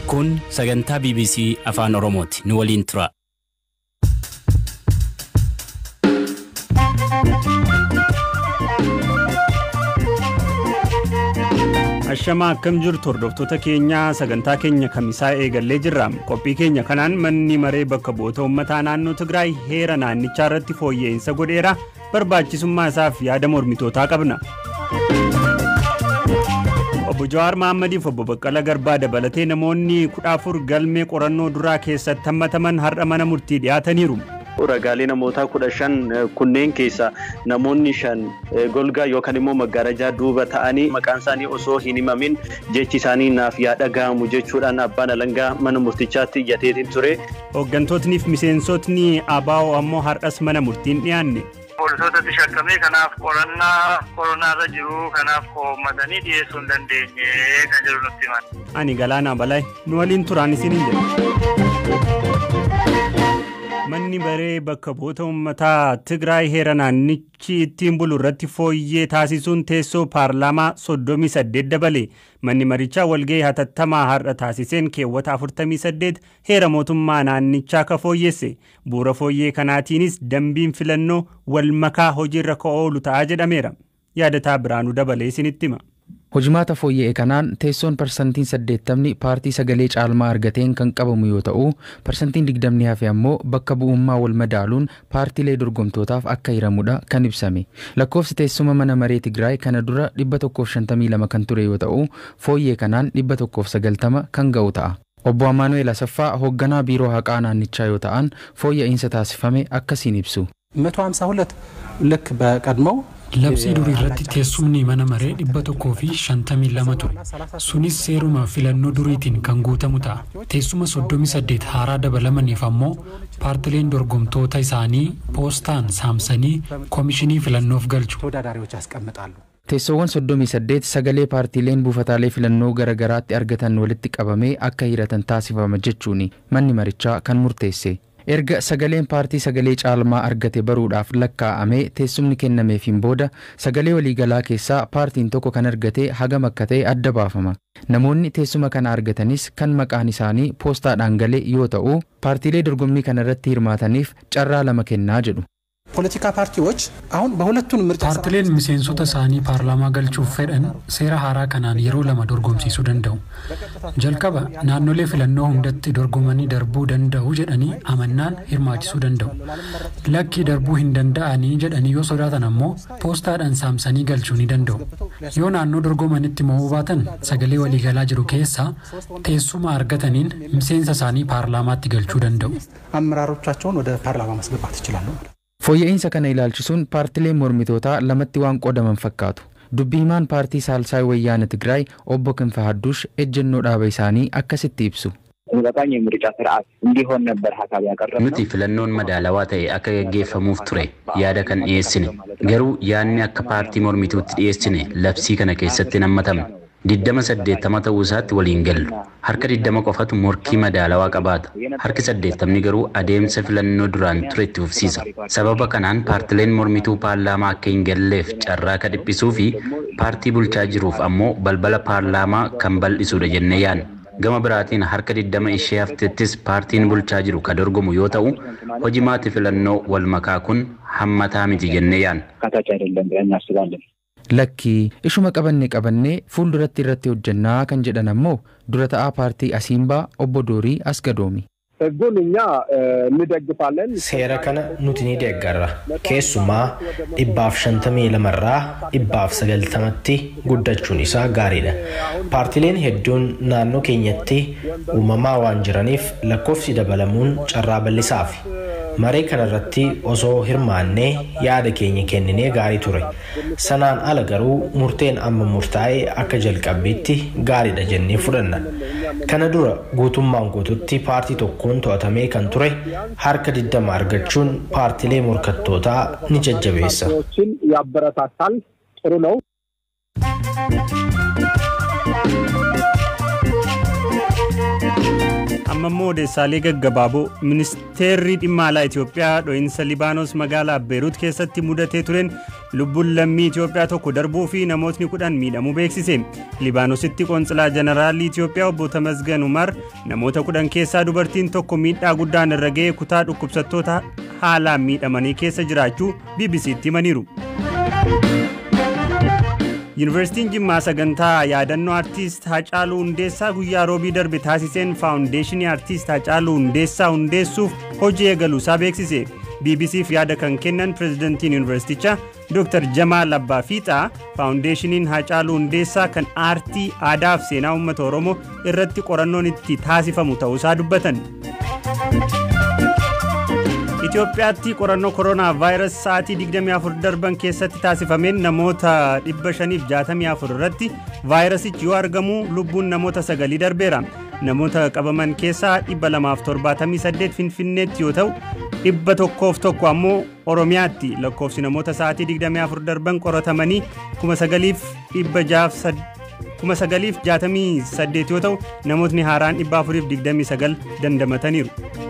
Kun sagantaa BBC Afaan Oromooti. Nu waliin tura. Ashamaa akkam jirtu hordoftoota keenyaa sagantaa keenya kamisaa eegallee jirra. Qophii keenya kanaan manni maree bakka bu'oota uummataa naannoo Tigraay heera naannichaa irratti fooyya'insa godheera barbaachisummaa isaaf yaada mormitootaa qabna. Obbo Jawaar Mahaammadiif obbo Baqqala Garbaa dabalatee namoonni kudha afur galmee qorannoo duraa keessatti hammataman har'a mana murtii dhiyaataniiru. Ragaalee namootaa kudha shan kunneen keessa namoonni shan golgaa yookaan immoo magaalajaa duuba ta'anii maqaan isaanii osoo hin himamin jechi isaanii naaf yaa dhaga'amu jechuudhaan abbaan alangaa mana murtichaatti iyyateetiin ture. Hooggantootni fi miseensotni ABO ammoo har'as mana murtiin dhiyaanne. Poolisootatti shakkamee kanaaf qorannaa koronaarra jiru kanaaf koommatanii dhiyeessuu hin dandeenye kan jiru nutti himan. Ani Galaanaa Balaay nu waliin turaan isin hin jedhu. Manni maree bakka bu'oota uummataa Tigraay heera naannichi ittiin bulu irratti fooyyee taasisuun teessoo paarlaamaa soddomii saddeet dabale. Manni marichaa walgahii hatattamaa har'a taasiseen keewwata afurtamii saddeet heera mootummaa naannichaa ka fooyyesse. Bu'uura fooyyee kanaatiinis dambiin filannoo wal makaa hojiirra ka oolu ta'a jedhameera. Yaadataa Biraanuu dabalee isinitti hima. Hojimaata fooyya'e kanaan teessoon parsantiin saddeettamni paartii sagalee caalmaa argateen kan qabamu yoo ta'u parsantiin digdamni hafe ammoo bakka bu'ummaa wal madaaluun paartiilee dorgomtootaaf akka hiramudha kan ibsame. Lakkoofsi teessuma mana maree Tigraay kana dura 152 kan ture yoo ta'u fooyyee kanaan 190 kan ga'u ta'a. Obbo Amaanu'eel Asaffaa hoogganaa biiroo haqaa naannichaa yoo ta'an fooyya'insa taasifame akkasiin ibsu. 152 ልክ በቀድሞው Labsii durii irratti teessumni mana maree dhibba tokkoo fi shantamii lama ture. Sunis seeruma filannoo duriitiin kan guutamu ta'a. Teessuma soddomii saddeet haaraa dabalamaniif ammoo paartileen dorgomtoota isaanii poostaan saamsanii koomishinii filannoof galchu. ተወዳዳሪዎች ያስቀምጣሉ። Teessoowwan soddomii saddeet sagalee paartiileen buufataalee filannoo garaagaraatti argatan walitti qabamee akka hiratan taasifama jechuun manni marichaa kan murteesse. Erga sagaleen paartii sagalee caalmaa argate baruudhaaf lakkaa'amee teessumni kennameefiin booda sagalee waliigalaa keessaa paartiin tokko kan argate hagam akka ta'e adda baafama. Namoonni teessuma kana argatanis kan maqaan isaanii poostaadhaan galee yoo ta'u paartiilee dorgommii kana irratti hirmaataniif carraa lama kennaa jedhu. ፖለቲካ ፓርቲዎች አሁን በሁለቱንም ምርጫ Paartileen miseensota isaanii paarlaamaa galchuuf fedhan seera haaraa kanaan yeroo lama dorgomsiisuu danda'u. Jalqaba naannolee filannoo hundatti dorgomanii darbuu danda'u jedhanii amannaan hirmaachisuu danda'u. Lakkii darbuu hin danda'anii jedhanii yoo sodaatan ammoo poostaadhaan saamsanii galchuu ni danda'u. Yoo naannoo dorgomanitti mo'uu baatan sagalee waliigalaa jiru keessaa teessuma argataniin miseensa isaanii paarlaamaatti galchuu danda'u. አመራሮቻቸውን ወደ ፓርላማ ማስገባት ይችላሉ ማለት ነው። Fooyya'insa kana ilaalchisuun paartileen mormitootaa lamatti waan qoodaman fakkaatu. Dubbii himaan paartii Saalsaay Wayyaana Tigraay obbo Kinfa Hadduush ejjennoo dhaaba isaanii akkasitti ibsu. ተመጣጣኝ የምርጫ ስርዓት እንዲሆን ነበር ሀሳብ ያቀረብነው። Nuti filannoon madaalawaa ta'e akka gaggeeffamuuf ture yaada kan dhiyeessine. Garuu yaadni akka paartii mormituutti dhiyeessine labsii kana keessatti hin hammatamne. Diddama saddeettama ta'uu isaatti waliin gallu. Harka diddama qofatu morkii madaalawaa qabaata. Harki saddeettamni garuu adeemsa filannoo duraan ture itti fufsiisa. Sababa kanaan paartileen mormituu paarlaamaa akka hin galleef carraa ka dhiphisuu fi paartii bulchaa jiruuf ammoo balbala paarlaamaa kan bal'isudha jennee yaadna. Gama biraatiin harka diddama ishee haftettis paartiin bulchaa jiru ka dorgomu yoo ta'u hojimaati filannoo wal makaa kun hammataa miti jennee yaadna. አካታች አይደለም ብለን እናስባለን። Lakkii ishuma qabannee qabannee fuulduratti irratti hojjannaa kan jedhan ammoo dura ta'aa paartii Asiimbaa obbo Doorii Asgadoomi. ህጉን እኛ እንደግፋለን። Seera kana nuti ni deeggarra. Keessumaa dhibbaaf shantamii lamarraa dhibbaaf sagaltamatti guddachuun isaa gaariidha. Paartileen hedduun naannoo keenyatti uumamaa waan jiraniif lakkoofsi dabalamuun carraa bal'isaafi. Maree kanarratti osoo hirmaannee yaada keenya kenninee gaarii ture. Sanaan ala garuu murteen amma murtaa'e akka jalqabbiitti gaariidha jennee fudhanna. Kana dura guutummaan guututti paartii tokkoon to'atamee kan ture harka diddama argachuun paartilee morkattootaa ni jajjabeessa. ችን ያበረታታል። ጥሩ ነው። amma immoo odeessaalee gaggabaaboo ministeerri dhimma alaa Itoophiyaa dho'iinsa Libaanos magaalaa Beeruut keessatti mudatee tureen lubbuun lammii Itoophiyaa tokko darbuu fi namootni kudhan miidhamuu beeksise. Libaanositti qoonsilaa jeneraalii Itoophiyaa obbo Tamasgan Umar namoota kudhan keessaa dubartiin tokko miidhaa guddaan irra ga'ee kutaa dhukkubsattoota haalaan miidhamanii keessa jiraachuu BBC'tti himaniiru. Yuunivarsiitiin Jimmaa sagantaa yaadannoo aartiist Hacaaluu Hundeessaa guyyaa roobii darbe taasiseen faawundeeshinii aartiist Hacaaluu Hundeessaa hundeessuuf hojii eegaluusaa beeksise. BBCf yaada kan kennan pirezidantiin yuunivarsiitichaa Dr. Jamaal Abbaa Fiixaa faawundeeshiniin Hacaaluu Hundeessaa kan aartii aadaa fi seenaa uummata Oromoo irratti qorannoon itti taasifamu ta'uusaa dubbatan. Itoophiyaatti qorannoo koronaa vaayirasii sa'aatii 24 darban keessatti taasifameen namoota 564 irratti vaayirasichi yoo argamu lubbuun namoota sagalii darbeera. Namoota qabaman keessaa 278 Finfinneetti yoo ta'u dhibba tokkoof tokko ammoo Oromiyaatti lakkoofsi namoota sa'aatii 24 darban qoratamanii 9,968 yoo ta'u namootni haaraan 429 dandamataniiru.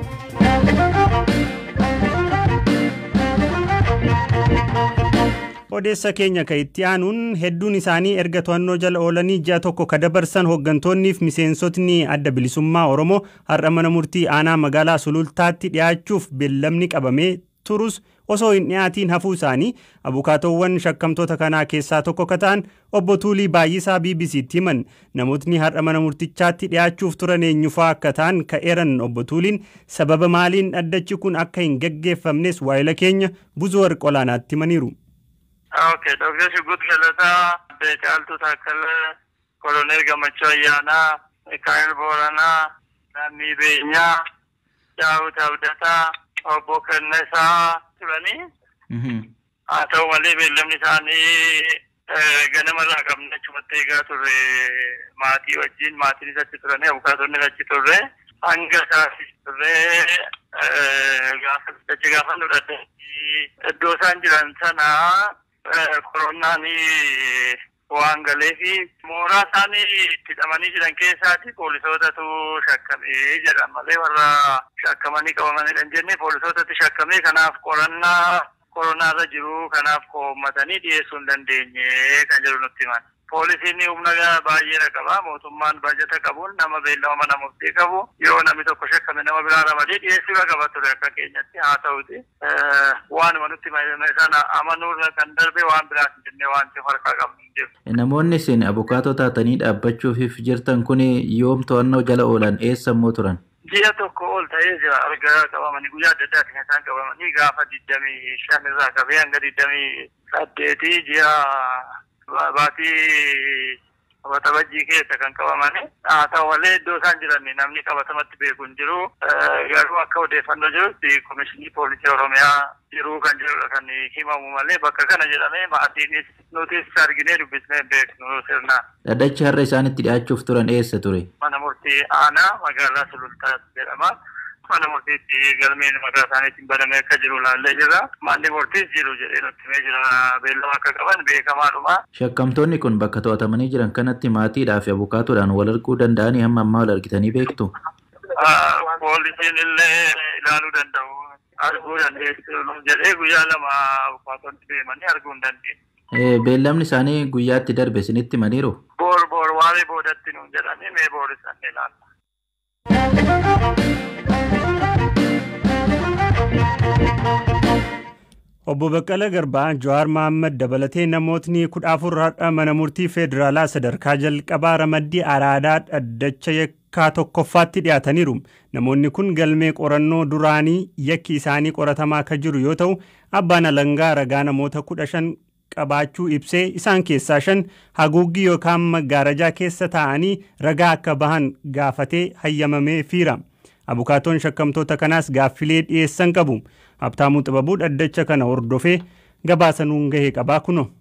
odeessa keenya ka itti aanuun hedduun isaanii erga to'annoo jala oolanii ji'a tokko ka dabarsan hooggantoonniif miseensotni adda bilisummaa oromoo har'a mana murtii aanaa magaalaa sulultaatti dhiyaachuuf beellamni qabamee turus osoo hin dhiyaatiin hafuu isaanii abukaatoowwan shakkamtoota kanaa keessaa tokko ka ta'an obbo Tuulii Baay'isaa BBC'tti himan namootni har'a mana murtichaatti dhiyaachuuf turan eenyufaa akka ta'an ka'eeran obbo Tuuliin sababa maaliin dhaddachi kun akka hin gaggeeffamnes waayila keenya buzuu warqolaanaatti himaniiru. Okay, Dr. Shuggut Galataa, Addee Caaltuu Taakkalee, Koloneel Gammachuu Ayyaanaa, Mikaa'el Booranaa, Lammii Beenyaa, Daawit Abdataa, Obbo Kennesaa turanii. Haa ta'u malee beellamni isaanii ganamarraa qabne achumatti eegaa turre maatii wajjin maatiin achi turanii abukaatonni achi turre hanga isaas turre achi gaafa nu iddoo isaan jiran sanaa koronaan waan galee fi mooraa isaanii itti hidhamanii jiran keessaati poolisootatu shakkamee jedhan malee warra shakkamanii qabamanidha hin jenne poolisootatti shakkamee kanaaf qorannaa koronaarra jiru kanaaf koommatanii dhiyeessuu hin dandeenye kan jedhu nutti himan. Poolisiin humna baay'eedha qaba. Mootummaan baajata qabuun nama beellama mana murtii qabu yoo namni tokko shakkame nama biraa ramadee dhiyeessuu qaba ture akka keenyatti haa ta'uti. Waanuma nutti sana amanuurra kan darbe waan biraas hin jenne wanti harkaa qabnu hin jiru. Namoonni isin abukaatoo taatanii dhaabbachuuf jirtan kun yoom to'annoo jala oolan eessa immoo turan? Ji'a tokko ol ta'ee jira argaa qabamanii guyyaa adda addaatti kan isaan qabamanii gaafa digdamii shan irraa qabee hanga digdamii saddeetii ji'a baatii qabatabajjii keessa kan qabamani haa ta'u malee iddoo isaan jiran namni qabatamatti beeku hin jiru garuu akka odeeffannoo jirutti komishinii poolisii oromiyaa jiruu kan jirudha kan himamu malee bakka kana jedhamee maatiinis nutis arginee dubbisnee beeknu sirnaan. Dhaddachi har'a isaanitti dhi'aachuuf turan eessa ture? Mana murtii aanaa magaalaa sulultaas jedhama. mana murtiitti galmeen mataa isaaniitiin banamee akka jiru ilaallee jirra. Manni murtiis jiru jedhee nutti himee jira. Beellama akka qaban beekamaadhuma. Shakkamtoonni kun bakka to'atamanii jiran kanatti maatiidhaa fi abukaatoodhaan wal arguu danda'anii hamma ammaa wal argitanii beektu? Poolisiin illee ilaaluu danda'u. Arguu dandeessu jedhee guyyaa lama abukaatonni deemanii arguu hin dandeenye. Beellamni isaanii guyyaatti darbe isinitti himaniiru? Boor boor waaree boodatti nuun jedhanii mee boor isaan ilaalla. Obbo Baqqala Garbaa Jawaar Mohaammed dabalatee namootni kudha afur har'a mana murtii federaalaa sadarkaa jalqabaa ramaddii araadaa dhaddacha yakkaa tokkoffaatti dhiyaataniiru. Namoonni kun galmee qorannoo duraanii yakki isaanii qoratamaa akka jiru yoo ta'u abbaan alangaa ragaa namoota kudha shan qabaachuu ibsee isaan keessaa shan haguuggii yookaan maggaarajaa keessa taa'anii ragaa akka bahan gaafatee hayyamamee fiira. Abukaatoon shakkamtoota kanaas gaaffilee dhiyeessan qabu. Habtaamuu Xibabuu dhaddacha kana hordofee gabaasa nuun gahee qabaa kuno.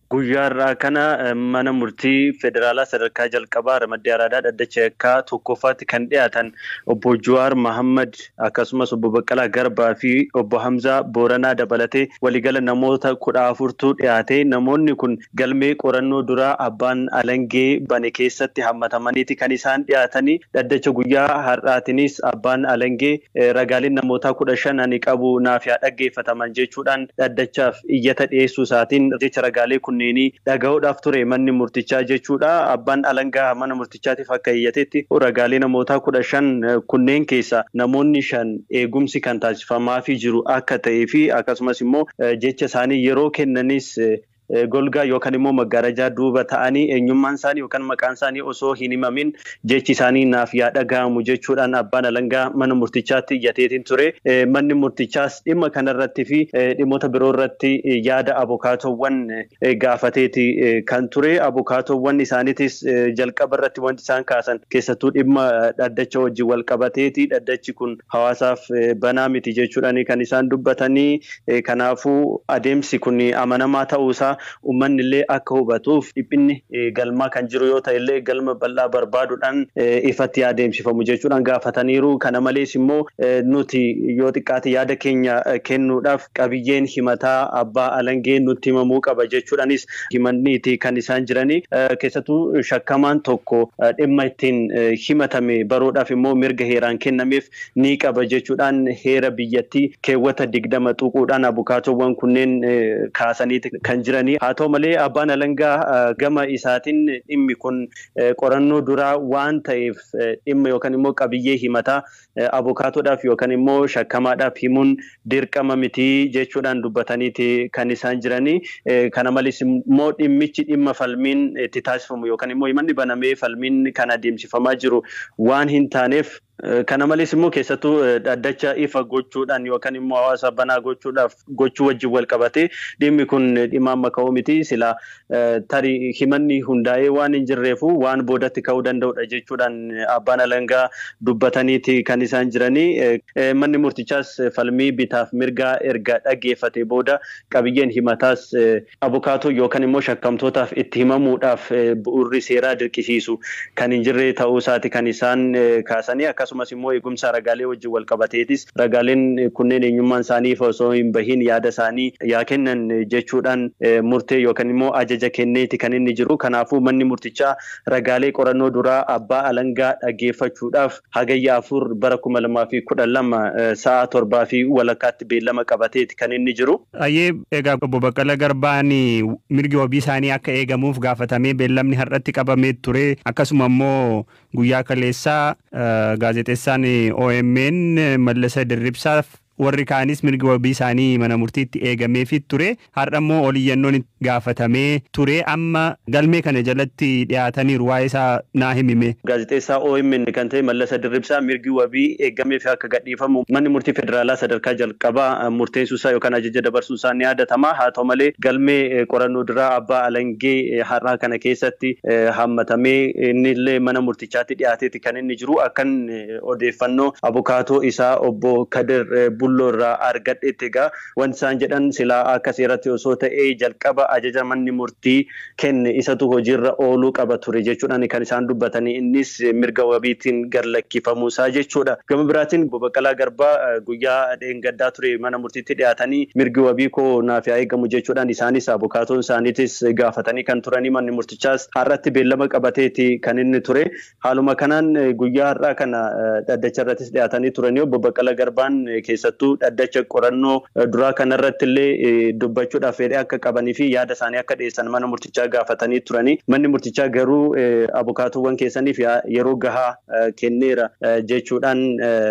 Guyyaarraa kana mana murtii federaalaa sadarkaa jalqabaa ramaddii araadaa dhaddacha yakkaa tokkoffaatti kan dhiyaatan obbo Jawaar Mahammad akkasumas obbo Baqqalaa Garbaa fi obbo Hamzaa Booranaa dabalatee waliigala namoota kudha afurtu dhiyaate namoonni kun galmee qorannoo duraa abbaan alangee bane keessatti hammatamaniiti kan isaan dhiyaatanii dhaddacha guyyaa har'aatinis abbaan alangee ragaaleen namootaa kudha shan ani qabu naaf yaa dhaggeeffataman jechuudhaan dhaddachaaf iyyata dhiyeessuu isaatiin jecha ragaalee kun kunneenii dhaga'uudhaaf ture manni murtichaa jechuudha. Abbaan alangaa mana murtichaatiif akka iyyatetti ragaalee namootaa kudha shan kunneen keessa namoonni shan eegumsi kan taasifamaafii jiru akka ta'ee fi akkasumas immoo jecha isaanii yeroo kennanis golgaa yookaan immoo maggaarajaa duuba ta'anii eenyummaan isaanii yookaan maqaan isaanii osoo hin himamin jechi isaanii naaf yaa dhaga'amu jechuudhaan abbaan alangaa mana murtichaatti iyyateetiin ture. Manni murtichaas dhimma kanarratti fi dhimmoota biroo irratti yaada abukaatowwan gaafateeti kan ture. Abukaatowwan isaaniitis jalqaba irratti wanti isaan kaasan keessattuu dhimma dhaddacha wajjin wal qabateeti. Dhaddachi kun hawaasaaf banaa miti jechuudhaan kan isaan dubbatanii. Kanaafuu adeemsi kun amanamaa ta'uusaa uummanni illee akka hubatuuf dhiphinni galmaa kan jiru yoo ta'e illee galma bal'aa barbaaduudhaan ifatti adeemsifamu jechuudhaan gaafataniiru. Kana malees immoo nuti yoo xiqqaate yaada keenya kennuudhaaf qabiyyeen himataa abbaa alangee nutti himamuu qaba jechuudhaanis himanniiti kan isaan jiranii. Keessattuu shakkamaan tokko dhimma ittiin himatame baruudhaaf immoo mirga heeraan kennameef ni qaba jechuudhaan heera biyyattii keewwata digdama tuquudhaan abukaatowwan kunneen kaasaniiti kan jiran. haa ta'u malee abbaan alangaa gama isaatiin dhimmi kun qorannoo duraa waan ta'eef dhimma yookaan immoo qabiyyee himataa abukaatoodhaaf yookaan immoo shakkamaadhaaf himuun dirqama mitii jechuudhaan dubbataniiti kan isaan jiranii. Kana malees immoo dhimmichi dhimma falmiin itti taasifamu yookaan immoo himanni banamee falmiin kan adeemsifamaa jiru waan hin taaneef Kana malees immoo keessattuu dhaddacha ifa gochuudhaan yookaan immoo hawaasa banaa gochuudhaaf gochuu wajjin wal qabatee dhimmi kun dhimma amma ka'uu miti silaa tarii himanni hundaa'ee waan hin jirreefu waan boodatti ka'uu danda'udha jechuudhaan abbaan alangaa dubbataniiti kan isaan jiranii. Manni murtichaas falmii bitaaf mirgaa erga dhaggeeffate booda qabiyyeen himataas abukaatoo yookaan immoo shakkamtootaaf itti himamuudhaaf bu'uurri seeraa dirqisiisu kan hin jirre ta'uu isaati kan isaan kaasanii akkasumas immoo eegumsa ragaalee wajjin wal qabateetis ragaaleen kunneen eenyummaan isaanii osoo hin bahin yaada isaanii yaa kennan jechuudhaan murtee yookaan immoo ajaja kenneeti kan inni jiru. Kanaafuu manni murtichaa ragaalee qorannoo duraa abbaa alangaa dhaggeeffachuudhaaf hagayya afur bara kuma lamaa fi kudhan lama sa'a torbaa fi walakkaatti beellama qabateeti kan inni jiru. Ayyee egaa obbo Baqqala Garbaan mirgi wabii isaanii akka eegamuuf gaafatamee beellamni har'atti qabamee ture akkasuma immoo guyyaa kaleessaa gaazexeessaan OMN Mallasa Dirribsaaf warri kaanis mirgi wabii isaanii mana murtiitti eegameefii ture har'a immoo oliyyannoon gaafatamee ture amma galmee kana jalatti dhiyaataniiru waa'ee isaa naa himime. Gaazexeessaa OMN kan ta'e Mallasa Dirribsaa mirgi wabii eegameef akka gadhiifamu manni murtii federaalaa sadarkaa jalqabaa murteessuusaa yookaan ajaja dabarsuusaa ni yaadatama haa ta'u malee galmee qorannoo duraa abbaa alangee har'aa kana keessatti hammatamee inni illee mana murtichaatti dhiyaateeti kan inni jiru akkan odeeffannoo abukaatoo isaa obbo Kadir bulloo irraa argadhetti egaa wanti isaan jedhan silaa akka seeratti osoo ta'ee jalqaba ajaja manni murtii kenne isatu hojiirra ooluu qaba ture jechuudhaan kan isaan dubbatanii innis mirga wabiitiin gadhiifamuusaa jechuudha. Gama biraatiin Baqqalaa Garbaa guyyaa dheengaddaa ture mana murtiitti dhiyaatanii mirgi wabii koo naaf haa eegamu jechuudhaan isaanis abukaatoon isaaniitis gaafatanii kan turanii manni murtichaas har'atti beellama qabateeti kan inni ture. Haaluma kanaan guyyaa har'aa kana dhaddacha irrattis dhiyaatanii turanii obbo Baqqalaa Garbaan keessatti keessattuu dhaddacha qorannoo duraa kanarratti illee dubbachuudhaaf fedhii akka qabanii fi yaada isaanii akka dhiyeessan mana murtichaa gaafatanii turanii manni murtichaa garuu abukaatoowwan keessaniif yeroo gahaa kenneera jechuudhaan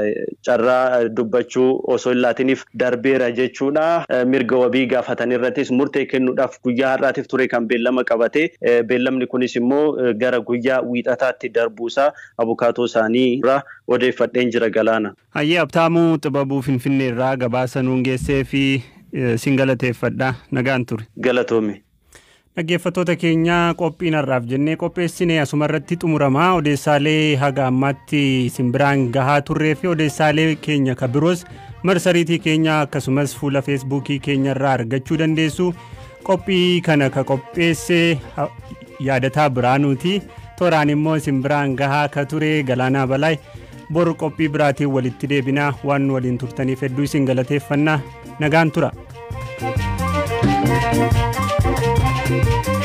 carraa dubbachuu osoo hin laatiniif darbeera jechuudha mirga wabii gaafatan irrattis murtee kennuudhaaf guyyaa har'aatiif ture kan beellama qabate beellamni kunis immoo gara guyyaa wiixataatti darbuusaa abukaatoo isaanii irraa odeeffadheen jira galaana. Hayyee Abtaamuu Xibabuu Finfinnee irraa gabaasa nuun geessee fi sin galateeffadha nagaan ture. Galatoome. Dhaggeeffattoota keenya qophiin har'aaf jennee qopheessine asuma irratti xumuramaa odeessaalee haga ammaatti isin biraan gahaa turree fi odeessaalee keenya kan biroos marsariitii keenya akkasumas fuula feesbuukii keenya irraa argachuu dandeessu. qophii kana ka qopheesse yaadataa biraanuuti tooraan immoo isin biraan gahaa ka ture galaanaa balaay bor qophii biraatiin walitti deebinaa waan waliin turtaniif hedduu isin galateeffannaa nagaan tura. thank you